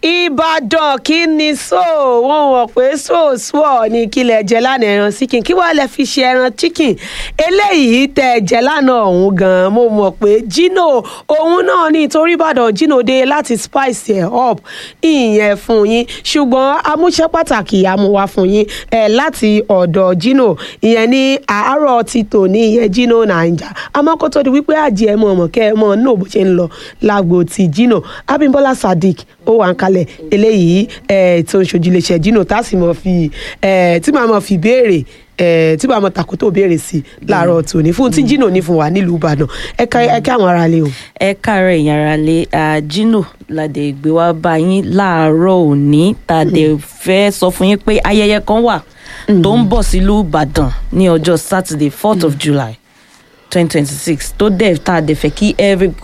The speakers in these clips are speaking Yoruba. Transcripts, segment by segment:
ìbàdàn kí ni so wọn wọ pé sóòsùọ ní kílẹ̀ jẹ lánàá ẹran síkìn kí wàá lè fi ṣe ẹran chicken eléyìí tẹ jẹ lánàá ọ̀hún gan mo mọ̀ pé Gino òun náà ní torí ìbàdàn Gino dé láti spice ẹ̀ up ìyẹn fún yín ṣùgbọ́n amúṣẹ́ pàtàkì amúwá fún yín ẹ̀ láti ọ̀dọ̀ Gino ìyẹn ní àárọ̀ ti tòní ìyẹn Gino naija àmọ́ kó tó di wípé àjẹ́ mọ̀ mọ̀ kẹ́ ẹ mọ̀ náà bó ṣe ń lọ lágbo ti Gino Abímbọ́lá Sadiq ó wà ń kalẹ̀ eléyìí tó ń ṣojú iléeṣẹ́ Gino tá a sì mọ̀ fi tí màá mọ̀ fi béèrè tí màá mọ̀ tàkótó béèrè sí láàárọ̀ tòní fún tí Gino ní fún wa nílùú Ìbàdàn ẹ ká àwọn ará lé o. ẹ káàárọ̀ èèyàn ara lé Gino ládẹ gbé wá bá yín láàárọ̀ òní tàdé fẹ́ sọ fún yín pé ayẹyẹ kan wà tó ń bọ̀ sílùú Ìbàdàn ní ọjọ́ Saturday fourth of July twenty twenty six tó dẹ̀ tá a dẹ̀ fẹ́ kí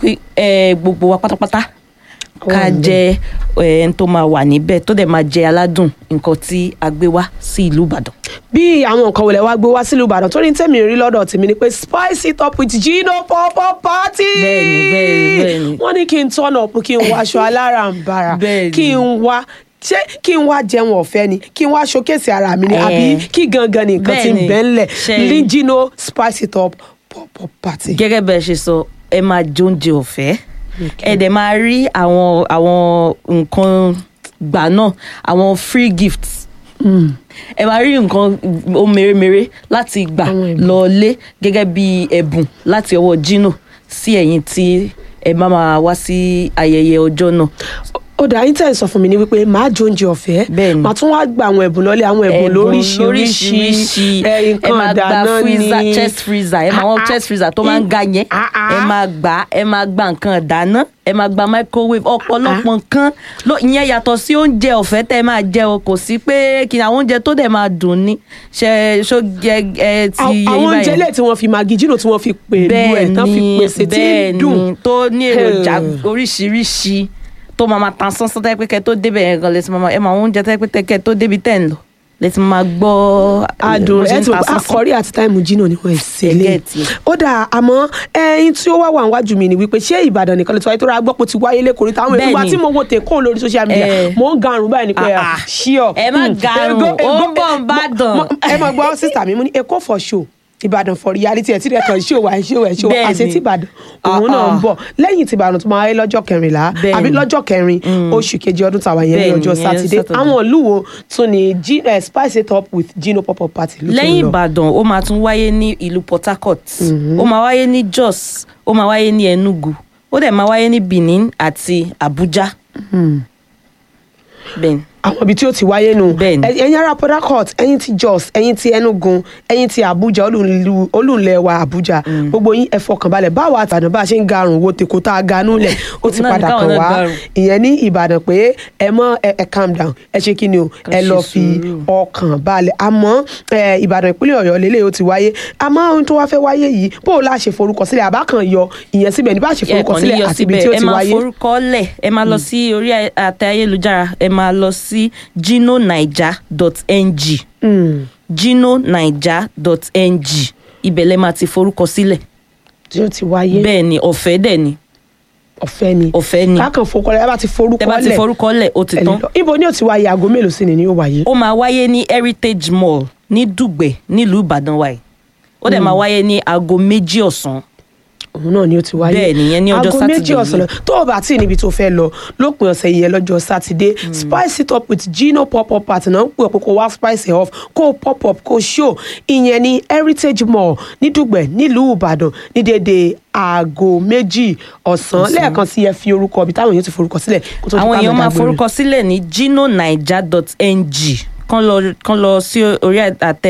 gbogbo wa pátápátá ká jẹ ẹn tó máa wà níbẹ̀ tó dẹ̀ máa jẹ aládùn nǹkan tí a gbé wá sí ìlú Ìbàdàn. bí àwọn nǹkan wọlé wá gbé wá sílùú Ìbàdàn tó ní tẹ̀mí rí lọ́dọ̀ tèmi ni pé spice it up with Gino pọpọ party. bẹ́ẹ̀ni bẹ́ẹ̀ni bẹ́ẹ̀ni. wọ́n ní kí n turn up kí n wọ aṣọ alárànbarà Bẹ́ẹ̀ni. kí n wá ṣé kí n wá jẹun ọ̀fẹ́ ni kí n wá showcase ara mi ni Eh. àbí kí gangan ni nǹkan ti ń Bẹ́ẹ̀ni. bẹ́ ńlẹ̀ Ṣe- ní Gino spice it up pọpọ party. gẹ́gẹ́ bẹ́ẹ̀ ṣe sọ ẹ máa jóúnjẹ ọ̀fẹ́ ẹ dẹ̀ máa rí àwọn àwọn nǹkan gbà náà àwọn free gifts ẹ máa rí nǹkan ó mèremère láti gbà Àwọn ẹ̀bùn. lọ́ọ́lé gẹ́gẹ́ bí ẹ̀bùn láti ọwọ́ Gino sí ẹ̀yin tí ẹ bá máa wá sí ayẹyẹ ọjọ́ náà. ó dà yín tẹ̀ ń sọ fún mi ní wípé màá jẹ oúnjẹ ọ̀fẹ́ Bẹ́ẹ̀ni. màá tún wá gba àwọn ẹ̀bùn lọ́lẹ̀ àwọn ẹ̀bùn lóríṣiríṣi lóríṣiríṣi ẹ̀, ẹ nǹkan máa gba dáná freezer ni chest freezer ẹ máa Ah, wọn ah. chest freezer tó máa ń ga yẹn Ah, ah. ẹ máa gbà ẹ máa gba nǹkan dáná ẹ máa gba microwave ọ̀pọ̀lọpọ̀ nǹkan ló ìyẹn yàtọ̀ sí oúnjẹ ọ̀fẹ́ tẹ́ ẹ máa jẹ o kò sí pé kí ni àwọn oúnjẹ tó dẹ̀ máa dùn ni ṣe ṣó jẹ ẹ ti Àwọn- yẹ àwọn yín oúnjẹ báyìí lè tí wọ́n fi magi Gino tí wọ́n fi pèlú ẹ̀ tán fi pèsè tí ń dùn bẹ́ẹ̀ni tó ní èròjà Hmm. oríṣiríṣi tó máa máa tan sánsán tẹ́ pé kẹ́ tó débẹ̀ yẹn gan lẹ́sìn máa ẹ máa oúnjẹ tẹ́ pé tẹ́ kẹ́ tó débi tẹ́ ń lọ lẹ́sìn máa gbọ́ adùn bó ṣe ẹ ń ti ta wò sánsán. akọrí àti táìmù Gino ni wọ́n ṣe Ẹ lé get it. ó dà àmọ́ ẹyin tí ó wá wà níwájú mi ni wípé ṣé Ìbàdàn nìkan lè tó wáyé tó rà gbọ́ pé ó ti wáyé lẹ́kọ̀ọ́ táwọn èèyàn wá Bẹ́ẹ̀ni. tí mo wo tèkó lórí social media Eh. mo ń garùn báyìí ni pé Ah, ah. ṣíọ Ẹ má garùn, ó ń bọ̀ ń bàdàn. ẹ mọ̀ gbọ́ sísà mi mo ní Èkó for show Ìbàdàn for reality ẹ̀ tí rẹ̀ kàn ṣó wà ṣó ẹ̀ ṣó Bẹ́ẹ̀ni. àṣẹ tí Ìbàdàn òun Ah, náà ń ah. bọ̀ lẹ́yìn tí Ìbàdàn tó máa wáyé lọ́jọ́ kẹrìnlá Bẹ́ẹ̀ni. àbí lọ́jọ́ kẹrin oṣù kejì ọdún tàwa yẹn ní Bẹ́ẹ̀ni, ọjọ́ ìyẹn sátidé Saturday. àwọn ìlú wo tún ni G- eh, spice it up with Gino pop-up party ló tún lẹ́yìn lọ? ìbàdàn ó máa tún wáyé ní ìlú port harcourt ó máa wáyé ní jos ó máa wáyé ní enugu ó dẹ̀ máa wáyé ní benin àti abuja. bẹ́ẹ̀ni àwọn ibi tí ó ti wáyé nù Bẹ́ẹ̀ni. Ẹ- ẹ̀yin ará Port Harcourt ẹ̀yin ti Jos ẹ̀yin ti Enugu ẹ̀yin ti Abuja olùlú- olùlẹ̀ wa Abuja gbogbo yín ẹ fọkàn balẹ̀ báwo àti Ìbàdàn bá a ṣe ń garùn wo tèkó tá a ganú lẹ̀ ó ti Náà ni padà káwọn kàn náà wá garùn. ìyẹn ní Ìbàdàn pé ẹ mọ ẹ ẹ calm down ẹ ṣe kí ni o Ká ẹ ṣe lọ fi sùúrù. ọkàn balẹ̀ àmọ́ ẹ, Ìbàdàn ìpínlẹ̀ Ọ̀yọ́ lélẹ̀ ó ti wáyé àmọ́ ohun tó wá fẹ́ wáyé yìí bó o lá ṣe forúkọ sílẹ̀ àbá kan yọ ìyẹn síbẹ̀ ní bá ṣe forúkọ ẹ̀ẹ̀kan ní sílẹ̀ yọ àti ibi síbẹ̀ tí ó ẹ ti máa wáyé. forúkọ lẹ̀ ẹ máa lọ sí orí àtẹ ayélujára ẹ máa lọ sí ginonaija.ng Mm, ginonaija.ng ibẹ̀ lẹ máa ti forúkọ sílẹ̀ tí ó ti wáyé bẹ́ẹ̀ ni ọ̀fẹ́ dẹ̀ ni ọ̀fẹ́ ni ọ̀fẹ́ ni kákan forúkọ lẹ̀ ẹ bá ti forúkọ tẹ bá ti lẹ̀ forúkọ lẹ̀ ó ti ẹ lè tán lọ. ibo ni ó ti wáyé aago mélòó sí ni ni ó wáyé. ó máa wáyé ní heritage mall ní dùgbẹ̀ nílùú ìbàdàn wáyé ó dẹ̀ máa wáyé ní aago méjì ọ̀sán òun náà ni ó ti wáyé. Bẹ́ẹ̀ ni, ìyẹn ní ọjọ́ aago Sátidé méjì ọ̀sán lọ tó o bá tí ì níbi tó fẹ́ lọ lópin ọ̀sẹ̀ yìí lọ́jọ́ sátidé spice it up with Gino pop up party náà ń pè ọ́ pé kó wá spice it off kó o pop up kó o show ìyẹn ní heritage mall ní dùgbẹ̀ nílùú ìbàdàn ní dédé aago méjì ọ̀sán lẹ́ẹ̀kan sí ẹ fi orúkọ ibi táwọn èèyàn ti forúkọ sílẹ̀ kó tó di àwọn pàmò èèyàn máa dágbére. forúkọ sílẹ̀ ní ginonaija.ng kán lọ kán lọ sí orí àtẹ